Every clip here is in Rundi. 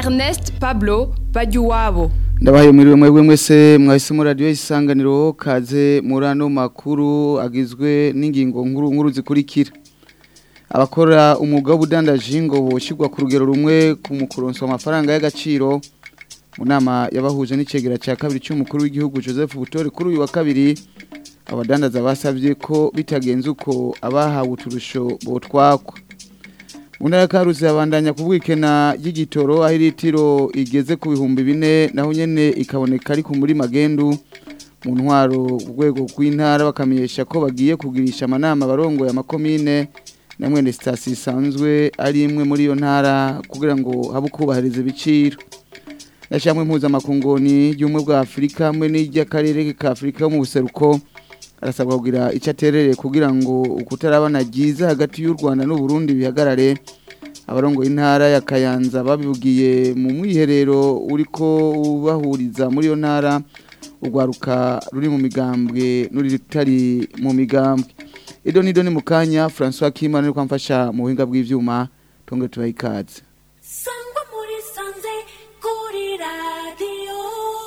Ernest Pablo Bajuwabo ndabahaye mwiriwe mwebwe mwese mwahisemo radiyo isanganiro kaze muri ano makuru agizwe n'ingingo nkuru nkuru zikurikira abakora umwuga w'ubudandaji ngo boshyirwa ku rugero rumwe ku mukuronso amafaranga y'agaciro mu nama yabahuje n'icegera cya kabiri cy'umukuru w'igihugu joseph butore kuri uyu wa kabiri abadandaza basabye ko bitagenze uko abahawe uturusho botwakwa mu ntara ya karuzi habandanya ku bwikena y'igitoro aho iritiro igeze ku bihumbi bine naho nyine ikaboneka ariko muri magendu mu ntwaro ku rwego rw'intara bakamenyesha ko bagiye kugirisha amanama abarongoye amakomine na mwene sitasiyo isanzwe ari imwe muri iyo ntara kugira ngo habe ukubahiriza ibiciro yashyiramo impuzamakungoni y'ubumwe bwa afurika hamwe n'iry'akarere ka afurika yo mu buseruko arasabwa kugira icyo aterereye kugira ngo ukutarabana byiza hagati y'u rwanda n'uburundi bihagarare abarongoye intara ya kayanza babibugiye mu mwiherero uri ko ubahuriza muri iyo ntara urwaruka ruri mu migambwe n'urutari mu migambwe ido nido ni mu kanya francois kimana uri kwamfasha mu buhinga bw'ibyuma tunge tubahe ikaze sangwa muri sanze kuri radiyo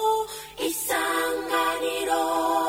isanganiro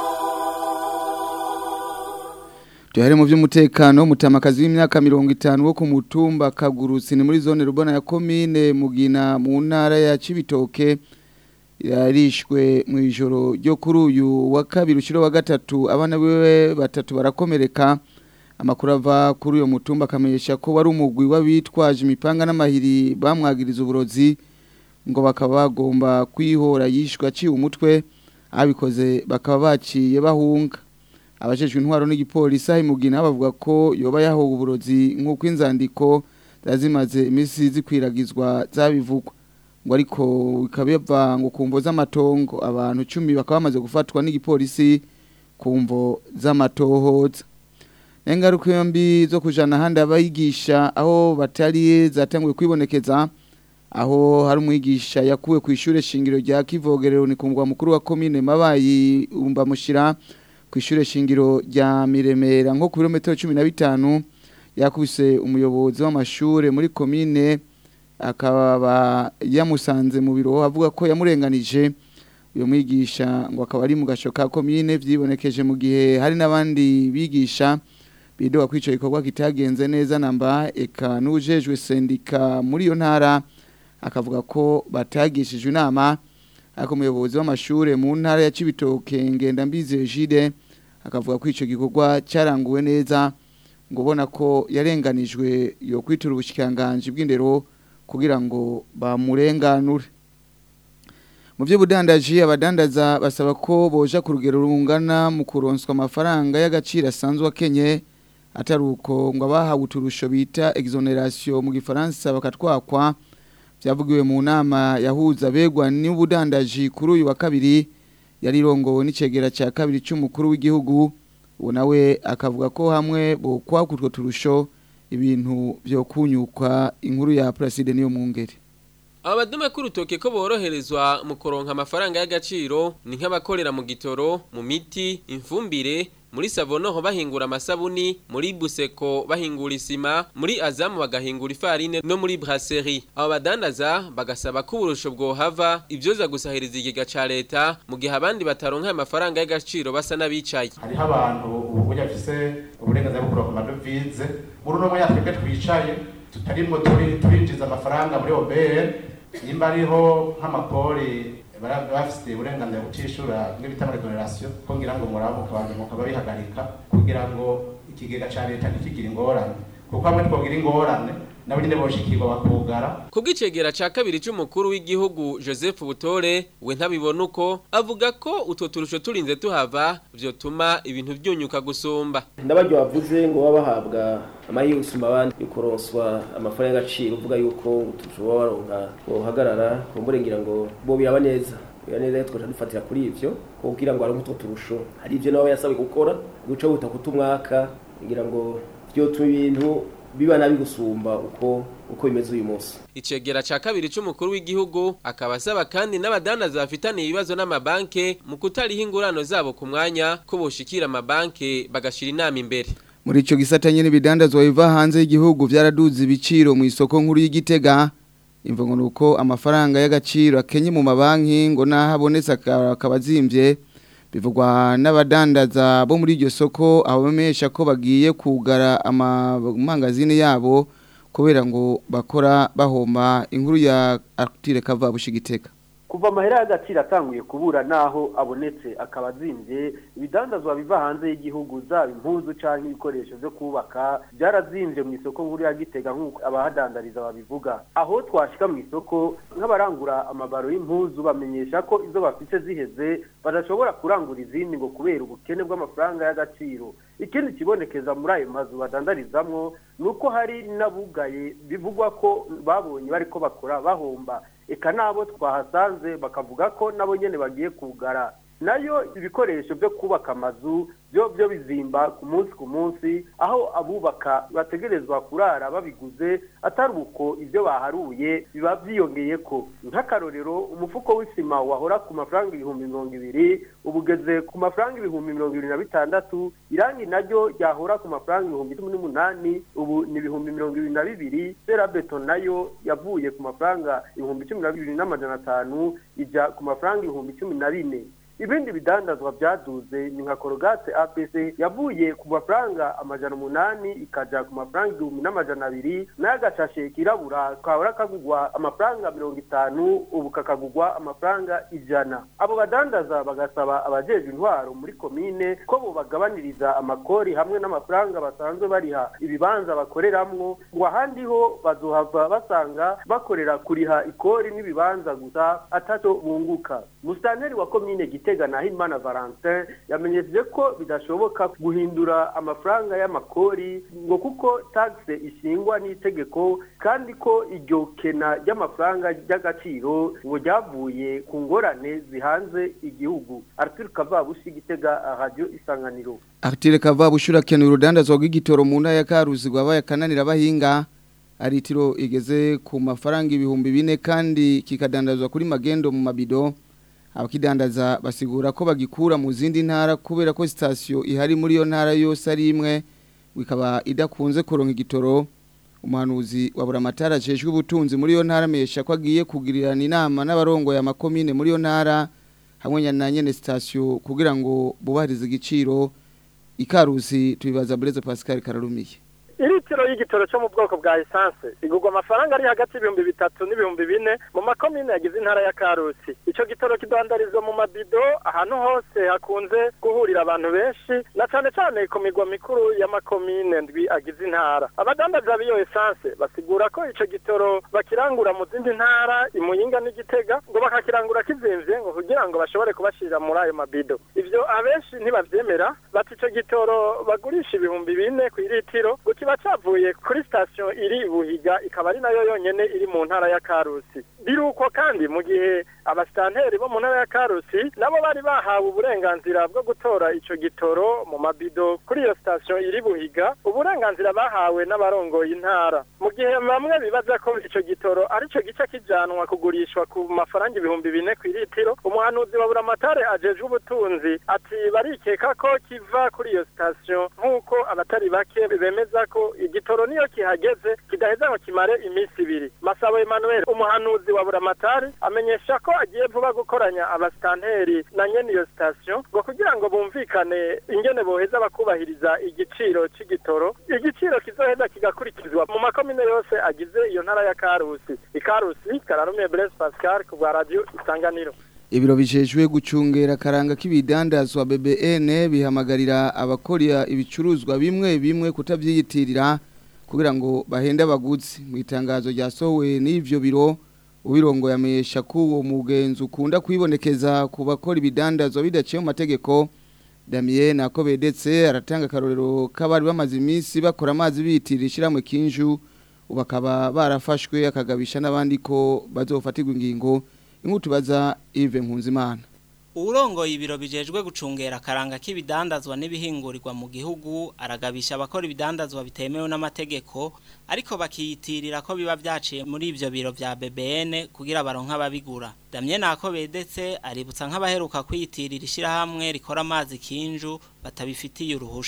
Tuhere mu by'umutekano mutamakazi w'imyaka 50 wo ku mutumba Kagurusi ni muri zone rubona ya commune Mugina mu ntara ya Cibitoke yarishwe mu ijoro ryo kuri uyu wa kabiri ushiro wa gatatu abana biwe batatu barakomereka amakuru ava kuri uyo mutumba akamenyesha ko wari umugwi w'abitwaje imipanga n'amahiri bamwagiriza uburozi ngo bakaba bagomba kwihora yishwe aciye umutwe abikoze bakaba baciye bahunga abajejwe intwaro n'igipolisi aho imugina bavuga ko yoba yahowe uburozi nk'uko inzandiko zazimaze iminsi zikwiragizwa zabivugwa ngo ariko bikaba biva ngo ku mvo z'amatongo abantu icumi bakaba bamaze gufatwa n'igipolisi ku mvo z'amatohoza n'ingaruka yombi zo kujana ahandi abayigisha aho batari zatanguye kwibonekeza aho hari umwigisha yakuwe ku ishuri shingiro rya kivogerero ni ku mugwa mukuru wa komine mabayi umbamushira ku ishure shingiro rya Miremera nko ku birometero 15 yakubise umuyobozi w'amashure muri komine akaba yamusanze mu biro avuga ko yamurenganije uyo mwigisha ngo akaba ari mu gasho ka komine vyibonekeje mu gihe hari n'abandi bigisha bidoga kwica ikorwa kitagenze neza namba eka n'ujejwe sendika muri iyo ntara akavuga ko batagishijwe inama ariko umuyobozi w'amashure mu ntara ya Cibitoke ngenda mbize Jide akavuga ko ico gikorwa cyaranguwe neza ngo ubona ko yarenganijwe yo kwitura ubushikanganje bw'indero kugira ngo bamurenganure mu by'ubudandaji abadandaza basaba ko boja ku rugero rungana mu kuronswa amafaranga y'agaciro asanzwe akenye atari uko ngo abahawe uturusho bita exoneration mu gifaransa bakatwakwa byavugiwe mu nama yahuza begwa n'ubudandaji kuri uyu wa kabiri yari irongowe n'icegera cya kabiri cy'umukuru w'igihugu ubu nawe akavuga ko hamwe bokwaka utwo turusho ibintu byo kunyukwa inkuru ya Placide niyo mu ngeri Abadume k'urutoke ko boroherezwa mu kuronka amafaranga y'agaciro ni nk'abakorera mu gitoro, mu miti, imfumbire, muri Savonoho bahingura amasabuni, muri Buseko bahingura isima, muri Azamu bagahingura ifarine no muri Brasserie. Abo badandaza bagasaba ko uburusho bwohava ivyoza gusahiriza igega ca leta mu gihe abandi bataronka amafaranga y'agaciro basa n'abicaye. hariho abantu ubu burya bafise uburenganzira bwo kuronka amadovize muri uno mwanya twebwe twicaye tutarimwo turi turinjiza amafaranga muri OBR nimba ariho nk'amapori bara- bafise uburenganzira butishura bimwe bita amaregonerasiyo ko ngira ngo murabo kabanza mukaba bihagarika kugira ngo ikigega ca leta ntikigire ingorane kuko hamwe twogira ingorane nabo nyene boshikirwa bakugara Kubw'icegera ca kabiri c'umukuru w'igihugu Joseph Butore we ntabibona uko avuga ko utwo turusho turinze tuhava vyotuma ibintu vyunyuka gusumba. n'abaryo bavuze ngo baba bahabwa amahirwe gusumba abandi yo kuronswa amafaranga y'agaciro uvuga yuko utushobora baronka bohagarara kumbure ngira ngo bo biraba neza biraba neza twaca dufatira kuri ivyo kugira ngo aronke utwo turusho hari ivyo nabo yasabwe gukora guca buta kutumwaka kugira ngo vyotuma ibintu biba nabi gusumba uko uko bimeze uyu munsi Icegera ca kabiri c'umukuru w'igihugu akaba asaba kandi n'abadandaza bafitaniye ibibazo n'amabanke mu kutariha ingurano zabo ku mwanya ko boshikira amabanke bagashira inama imbere. muri ico gisata nyene bidandazwa biva hanze y'igihugu vyaraduze ibiciro mu isoko nkuru y'igitega imvugo nuko amafaranga y'agaciro akenye mu mabanki ngo naho abonetse akaba azimbye bivugwa n'abadandaza bo muri iryo soko aho bamenyesha ko bagiye kugara amamangazini yabo kubera ngo bakora bahomba inkuru ya Artire Kava bushigiteka kuva amahera y'agaciro atanguye kubura naho abonetse akaba azimbye ibidandazwa biva hanze y'igihugu zaba impuzu cyangwa ibikoresho byo kubaka byarazimbye mu isoko nkuru ya gitega nk'uko abahadandariza babivuga aho twashyika mu isoko nk'abarangura amabaro y'impuzu bamenyesha ko izo bafite ziheze badashobora kurangura izindi ngo kubera ubukene bw'amafaranga y'agaciro ikindi kibonekeza muri ayo mazu badandarizamwo ni uko hari n'abugaye bivugwa ko babonye bari ko bakora bahomba eka nabo twahasanze bakavuga ko nabo nyine bagiye kugara nayo ibikoresho byo kubaka amazu byo byo bizimba ku munsi ku munsi aho abubaka bategerezwa kurara babiguze atari uko ibyo baharuye biba byiyongeye ko nk'akarorero umufuko w'isima wahora ku mafaranga ibihumbi mirongo ibiri ubu ugeze ku mafaranga ibihumbi mirongo ibiri na bitandatu irangi naryo ryahora ku mafaranga ibihumbi cumi n'umunani ubu ni ibihumbi mirongo ibiri na bibiri ferabeto nayo yavuye ku mafaranga ibihumbi cumi na bibiri n'amajana atanu ijya ku mafaranga ibihumbi cumi na bine ibindi bidandazwa byaduze ni nka korogate apc yavuye ku mafaranga amajana umunani ikajya ku mafaranga igihumbi n'amajana abiri n'agashashe kirabura kahora kagugwa amafaranga mirongo itanu ubu kakagugwa amafaranga ijana abo badandaza bagasaba abajeje intwaro muri komine ko bo bagabaniriza amakori hamwe n'amafaranga basanzwe bariha ibibanza bakoreramwo ngo ahandi ho bazohava basanga bakorera kuriha ikori n'ibibanza gusa ataco bunguka musitanteri wa komine gite gitega na Himana Valentin yamenyesheje ko bidashoboka guhindura amafaranga y'amakori ngo kuko taxe ishingwa n'itegeko kandi ko iryo kena ry'amafaranga ry'agaciro ngo ryavuye ku ngorane zihanze igihugu Arthur Kavabushi gitega radio isanganiro Artire Kavabushi urakeneye urudandazwa rw'igitoro mu ntara ya Karuzi rwabaye kananira bahinga aritiro igeze ku mafaranga ibihumbi bine kandi kikadandazwa kuri magendo mu mabido abakidandaza basigura ko bagikura mu zindi ntara kubera ko sitasiyo ihari muri iyo ntara yose ari imwe ikaba idakunze kuronka igitoro umuhanuzi wa buramatara ajejwe ubutunzi muri iyo ntara amesha ko agiye kugirirana inama n'abarongoye amakomine muri iyo ntara hamwe na nyene sitasiyo kugira ngo bubahirize igiciro ikarusi tubibaza Blaise Pascal Kararumiye iritiro y'igitoro cyo mu bwoko bwa esanse igurwa amafaranga ari hagati y'ibihumbi bitatu n'ibihumbi bine mu makomine yagize intara ya karusi icyo gitoro kidandarizwa mu mabido ahantu hose hakunze guhurira abantu benshi na cyane cyane ku migwa mikuru y'amakomine ndwi agize intara abadandaza b'iyo esanse basigura ko icyo gitoro bakirangura mu zindi ntara imuyinga n'igitega ngo bakakirangura kizimvye ngo kugira ngo bashobore kubashirira muri ayo mabido ivyo abenshi ntibavyemera bati icyo gitoro bagurisha ibihumbi bine ku iritiro ngo kiba cavuye kuri sitasiyo iri buhiga ikaba ari nayo yonyene iri mu ntara ya karusi biruko kandi mu gihe abasitanteri bo mu ntara ya karusi nabo bari bahawe uburenganzira bwo gutora ico gitoro mu mabido kuri iyo sitasiyo iri buhiga uburenganzira bahawe n'abarongoye intara mu gihe bamwe bibaza ko ico gitoro arico gice kijanwa kugurishwa ku mafaranga ibihumbi bine ku iritiro umuhanuzi wa buramatare ajejwe ubutunzi ati barikeka ko kiva kuri iyo sitasiyo nk'uko abatari bake bemeza ko igitoro niyo kihageze kidaheza ngo kimare iminsi ibiri masabo Emmanuel umuhanuzi wa buramatari amenyesha ko agiye vuba gukoranya abasitanteri na nyene iyo sitasiyo ngo kugira ngo bumvikane ingene boheza bakubahiriza igiciro c'igitoro igiciro kizoheza kigakurikizwa mu makomine yose agize iyo ntara ya karusi ikarusi kararumiye Blaise Pascal ku bwa radio isanganiro Ibiro bijejwe gucungera karanga k'ibidandazwa BBN bihamagarira abakora ibicuruzwa bimwe bimwe kutabyiyitirira kugira ngo bahende abaguzi mu itangazo ryasohowe n'ivyo biro ubirongo yamesha ko uwo mugenzi ukunda kwibonekeza ku bakora ibidandazwa bidaciye mu mategeko Damien Akobedetse aratanga karorero k'abari bamaze iminsi bakora amazi biyitirira ishiramwe kinju ubakaba barafashwe akagabisha n'abandi ko bazofatirwa ingingo inkutubaza Yves Nkunzimana Urongoye ibiro bijejwe gucungera akaranga k'ibidandazwa n'ibihingurirwa mu gihugu aragabisha abakora ibidandazwa bitemewe n'amategeko ariko bakiyitirira ko biba byaciye muri ivyo biro vya BBN kugira baronka ababigura Damien Akobedetse aributsa nk'abaheruka kwiyitirira ishirahamwe rikora amazi kinju batabifitiye uruhusha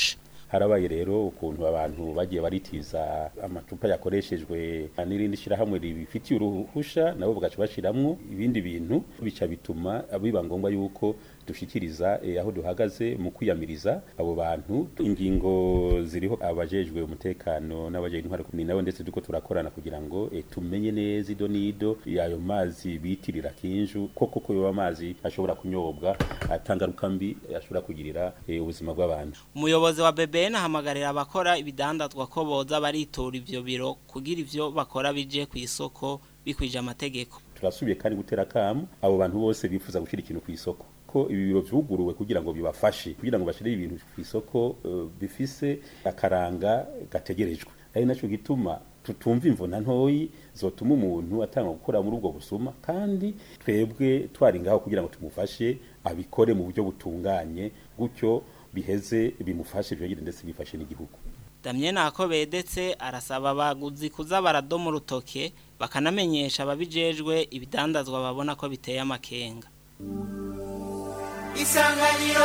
harabaye rero ukuntu abantu bagiye baritiza amacupa yakoreshejwe n'irindi shirahamwe ribifitiye uruhusha nabo bagaca bashiramwo ibindi bintu bica bituma biba ngombwa yuko dushikiriza eh, aho duhagaze mu kwiyamiriza abo bantu ingingo ziriho abajejwe umutekano n'abajejwe intwaro ni nabo ndetse duko turakorana kugira ngo eh, tumenye neza ido nido yayo mazi bitirira kinju koko ko yoba amazi ashobora kunyobwa atangaruka mbi ashobora kugirira eh, ubuzima bw'abantu umuyobozi wa BBN ahamagarira abakora ibidandazwa ko boza baritura ivyo biro kugira ivyo bakora bije ku isoko bikwije amategeko turasubiye kandi gutera kamu abo bantu bose bifuza gushyira ikintu ku isoko ko ibi biro vyuguruwe kugira ngo bibafashe kugira ngo bashire ibintu ku isoko uh, bifise akaranga gategerejwe ari naco gituma tutumva imvuna ntoyi zotuma umuntu atanga gukora muri ubwo busuma kandi twebwe twari ngaho kugira ngo tumufashe abikore mu buryo butunganye gutyo biheze bimufashe byogire ndetse bifashe n'igihugu Damien Akobedetse arasaba abaguzi kuza baradoma urutoke bakanamenyesha ababijejwe ibidandazwa babona ko biteye amakenga isanganiro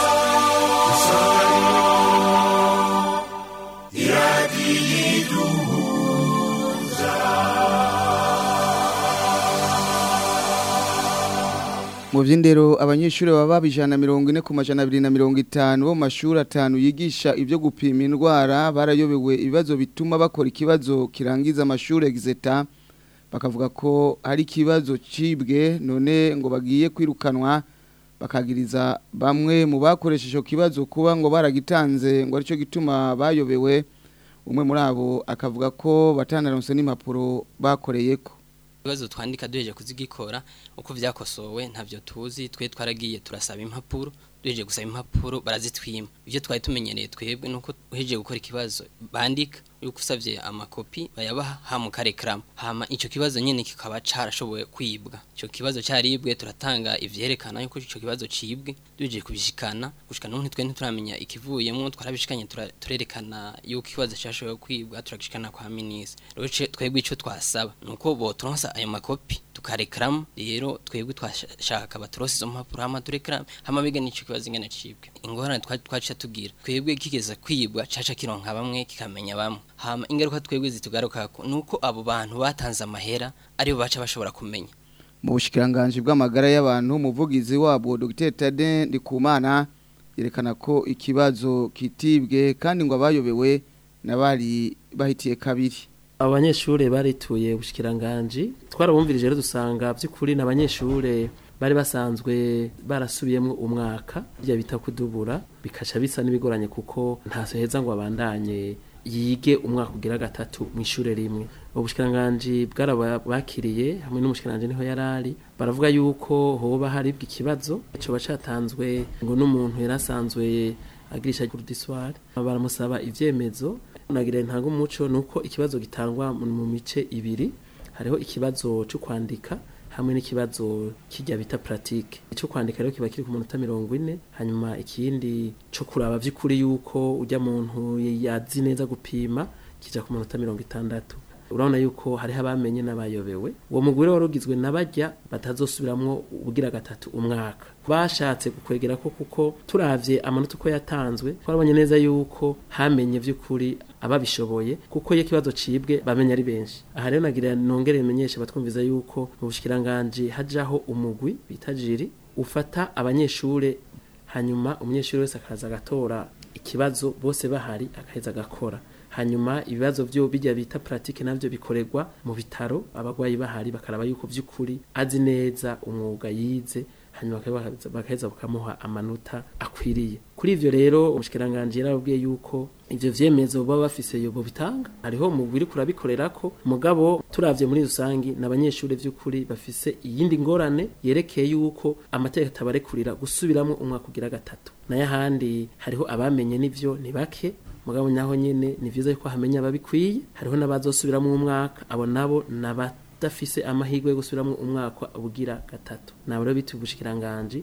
mu by'indero abanyeshuri baba babijana mirongo ine ku majana abiri na mirongo itanu bo mu mashuri atanu yigisha ibyo gupima indwara barayobewe ibibazo bituma bakora ikibazo kirangiza amashuri egizeta bakavuga ko hari ikibazo cibwe none ngo bagiye kwirukanwa bakagiriza bamwe mu bakoresha icyo kibazo kuba ngo baragitanze ngo aricyo gituma bayobewe umwe muri abo akavuga ko batanaronse n'impapuro bakoreye ko ibibazo twandika duheje kuzigikora uko vyakosowe ntavyo tuzi twe twaragiye turasaba impapuro duheje gusaba impapuro barazitwima ivyo twari tumenyereye twebwe nuko uheje gukora ikibazo bandika yuko usavye amakopi bayabaha hama ukarekrama hama ico kibazo nyene kikaba carashoboye kwibwa ico kibazo caribwe turatanga ivyerekana yuko ico kibazo cibwe duheje kubishikana gushika n'ubu ntitwe ntituramenya ikivuyemwo twarabishikanye tura- turerekana yuko ikibazo cyashoboye kwibwa turagishikana kwa minisitiri rero ce- twebwe ico twasaba nuko boturonsa ayo makopi tukarekrama rero twebwe twashaka baturose izo mpapuro hama turekrama hama biga n'ico kibazo ingene cibwe ingorane twa- twaca tugira twebwe kigeze kwibwa caca kironka bamwe kikamenya bamwe hama ingaruka twebwe zitugarukako nuko abo bantu batanze amahera aribo baca bashobora kumenya mu bushikiranganje bw'amagara y'abantu umuvugizi wabwo Dr Tade Ndikumana yerekana ko ikibazo kitibwe kandi ngo abayobewe nabari bahitiye kabiri abanyeshure barituye ubushikiranganje twarabumvirije rero dusanga by'ukuri n'abanyeshure bari basanzwe barasubiyemo umwaka bya bita kudubura bikaca bisa n'ibigoranye kuko ntaso heza ngo abandanye yige umwaka ugira gatatu mu ishure rimwe ubushikiranganje bwarabakiriye hamwe n'umushikiranganje niho yarari baravuga yuko hoba haribwa ikibazo ico bacatanzwe ngo n'umuntu yarasanzwe agirisha kurdiswar baramusaba ivyemezo nagira ntanga umuco nuko ikibazo gitangwa mu mu mice ibiri hariho ikibazo cyo kwandika hamwe n'ikibazo kijya bita pratique icyo kwandika rero kiba kiri ku munota mirongo ine hanyuma ikindi cyo kuraba by'ukuri yuko ujya muntu yazi neza gupima kija ku munota mirongo itandatu urabona yuko hariho abamenye n'abayobewe uwo mugore wari ugizwe n'abajya batazosubiramwo ubugira gatatu umwaka bashatse gukwegera ko kuko turavye amanota uko yatanzwe twarabonye neza yuko hamenye vy'ukuri ababishoboye kuko iyo ikibazo cibwe bamenya ari benshi aha rero nagira nongere menyeshe batwumviza yuko mu bushikiranganje hajaho umugwi bita jiri ufata abanyeshure hanyuma umunyeshuri wese akaza agatora ikibazo bose bahari akaheza agakora hanyuma ibibazo byo bijya bita pratique navyo bikorerwa mu bitaro abagwayi bahari bakaraba yuko vy'ukuri azi neza umwuga yize hanyuma bakaheza- bakaheza bakamuha amanota akwiriye kuri ivyo rero umushikiranganje yarababwiye yuko ivyo vyemezo baba bafise yobo bitanga hariho umugwi uri kurabikorerako mugabo turavye muri rusangi n'abanyeshuri vy'ukuri bafise iyindi ngorane yerekeye yuko amategeko atabarekurira gusubiramwo umwaka ugira gatatu nayo ahandi hariho abamenye n'ivyo ni bake mugabo naho nyene ni vyiza yuko hamenya ababikwiye hariho n'abazosubiramwo umwaka abo nabo n'abadafise amahirwe yo gusubiramwo umwaka ubugira gatatu nabo rero bita ubushikiranganje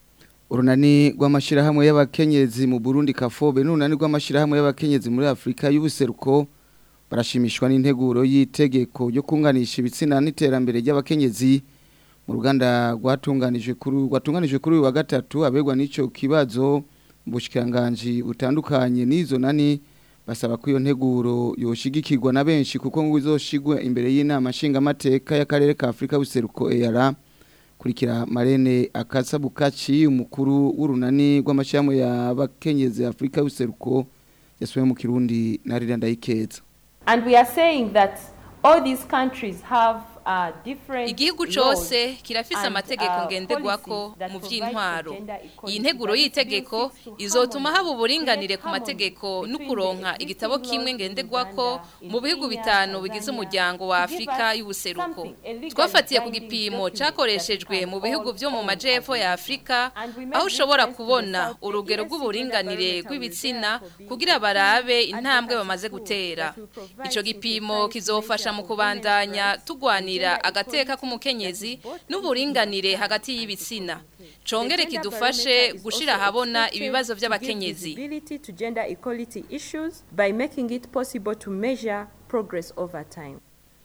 urunani rw'amashirahamwe y'abakenyezi mu Burundi kafobe n'urunani rw'amashirahamwe y'abakenyezi muri Afrika y'ubuseruko barashimishwa n'integuro y'itegeko ryo kunganisha ibitsina n'iterambere ry'abakenyezi mu ruganda rwatunganijwe kuri rwatunganijwe kuri uyu wa gatatu abegwa n'ico kibazo ubushikiranganje butandukanye n'izo nani basaba ko iyo nteguro yoshigikirwa na benshi kuko ngo izoshigwe imbere y'inama nshingamateka y'akarere ka Afrika buseruko ERA kurikira Marene Akasabukaci umukuru w'urunani rw'amashyamu y'abakenyezi Afrika buseruko yasuye mu Kirundi na Riranda Ikeza And we are saying that all these countries have uh, different igihugu cose kirafise amategeko ngenderwako mu vy'intwaro iyi nteguro y'itegeko izotuma haba uburinganire ku mategeko no kuronka igitabo kimwe ngenderwako mu bihugu bitanu bigize umuryango wa Afrika y'ubuseruko twafatiye ku gipimo cakoreshejwe mu bihugu vyo mu majepfo ya Afrika aho ushobora kubona urugero rw'uburinganire rw'ibitsina kugira barabe intambwe bamaze gutera ico gipimo kizofasha mu kubandanya tugwanira agateka k'umukenyezi n'uburinganire hagati y'ibitsina congere kidufashe gushira ahabona ibibazo by'abakenyezi visibility to gender equality issues by making it possible to measure progress over time.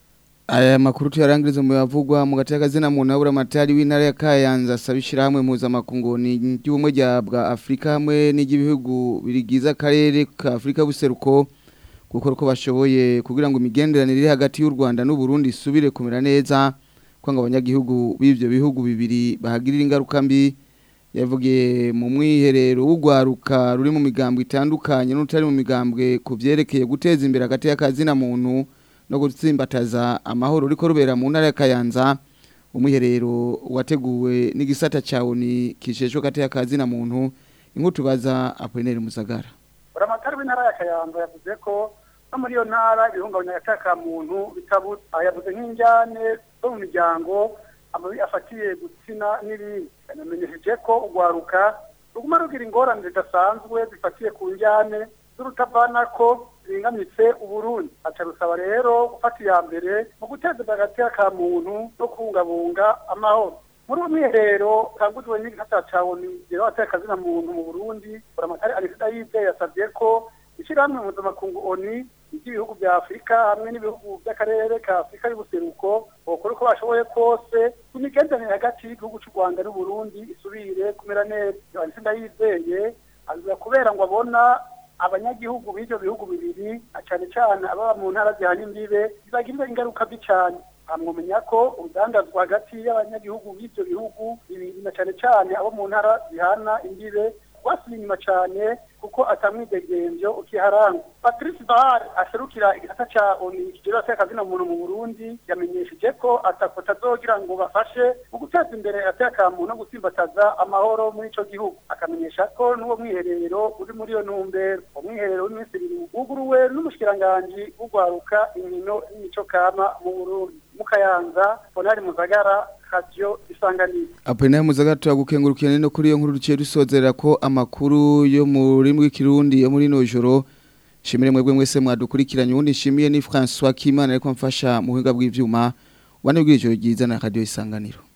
Aya makuru tuyarangiriza mu yavugwa mu gateka zina mu nabura matari w'intara ya Kayanza sabishira hamwe mpuzamakungu ni ry'ubumwe rya bwa Afrika hamwe n'igihugu birigiza akarere ka Afrika buseruko gukora uko bashoboye kugira ngo imigenderanire iri hagati y'u Rwanda n'u Burundi isubire kumera neza kwanga abanyagihugu b'ivyo bihugu bibiri bahagirira ingaruka mbi yavugiye mu mwiherero w'ugwaruka ruri mu migambwe itandukanye n'utari mu migambwe ku vyerekeye guteza imbere hagati y'akazina muntu no gutsimbataza amahoro riko rubera mu ntara ya Kayanza umwiherero wateguwe n'igisata cawo ni kisheshwe hagati y'akazina muntu inkutubaza Apollinaire Musagara Buramatari w'intara ya Kayanza yavuze ko no muri iyo ntara ibihungabanya gataka muntu bitabuze yavuze nk'injyane zo mu miryango amabi afatiye gutsina n'ibindi yanamenyesheje ko urwaruka ruguma rugira ingorane zidasanzwe zifatiye ku njyane z'urutavanako zingamitse uburundi aca rusaba rero gufata iya mbere mu guteza imbere agateka ka muntu no kubungabunga amahoro muri uwo mwiherero kangujwe n'igihata ca oni rero ateka kazina muntu mu burundi buramatari arisida yizeye yasavye ko ishyirahamwe mpuzamakungu oni iby'ibihugu bya afurika hamwe n'ibihugu by'akarere ka afurika y'ubuseruko bakora uko bashoboye kose ku migenderanire hagati y'igihugu cy'u rwanda n'uburundi isubire kumera neza arisida yizeye aziza kubera ngo abona abanyagihugu b'ibyo bihugu bibiri na cyane cyane ababa mu ntara zihana imbibe bizagirira ingaruka mbi cyane amwumenya ko urudandazwa hagati y'abanyagihugu b'ibyo bihugu bibiri na cyane cyane abo mu ntara zihana imbibe rwasubiye inyuma cyane kuko atamwidegemvyo ukiharanga patrice bahar aserukira igisata ca oni kigero cy'akazina muntu mu burundi yamenyesheje ko atako atazogira ngo bafashe mu guteza imbere ateka muntu no gutsimbataza amahoro muri ico gihugu akamenyesha ko n'uwo mwiherero uri muri iyo ntumbero umwiherero w'iminsi ibiri wuguruwe n'umushikiranganji w'ugwaruka inkino n'imico kama mu burundi mu kayanza bonari muzagara radio isanganiro Apollinaire Muzaga turagukengurukiye no kuri iyo nkuru duciye dusozerera ko amakuru yo muri rw'ikirundi yo muri no joro shimire mwebwe mwese mwadukurikiranye ubundi nshimiye ni François Kimana ariko mfasha mu buhinga bw'ivyuma wane bw'ijoro ryiza na radio isanganiro